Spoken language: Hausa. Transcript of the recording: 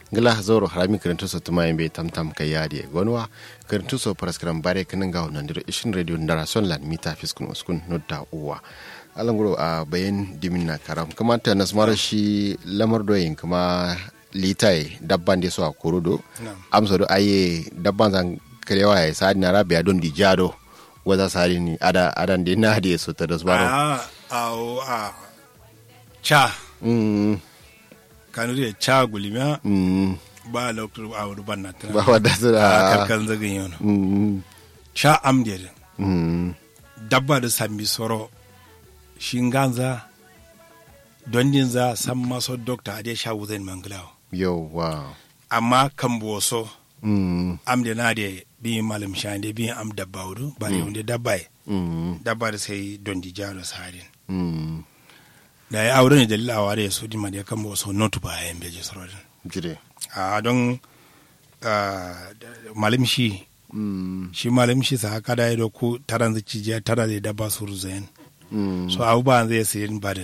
ngila zoro harami kirintu so tuma yembe tam tam kai yadi gonwa kirintu so paraskram bare kinin ga wannan diro ishin radio ndara son lan mita fiskun uskun nodda uwa alanguro a bayan dimin na karam kamata nasmara shi lamar doyin kuma litai dabban da su a kurudo amsa do aye dabban zan karewa ya sadi na rabia don di jado waza sadi ni ada adan de na de so ta das baro a a a cha mm kanu de cha gulima mm ba lokacin a wuri ban na tana ba wadda su a da karkan zagin yau mm cha am de mm dabba da sambi soro shinganza don din za san maso dokta a dai sha wuzin manglawo yauwa amma kan boso mm am de na de bi malam shande bi am dabba wudu ba ne wanda dabba ye mm dabba da sai don di jalo sadin mm da ya aure ne dalila a ware su di ma da kan boso notu ba yan beje sorodin jire a don ah, malam shi mm shi malam shi sa haka da ya doku taran zici je tara da dabba su ruzayen mm so abubuwan zai sayi ba da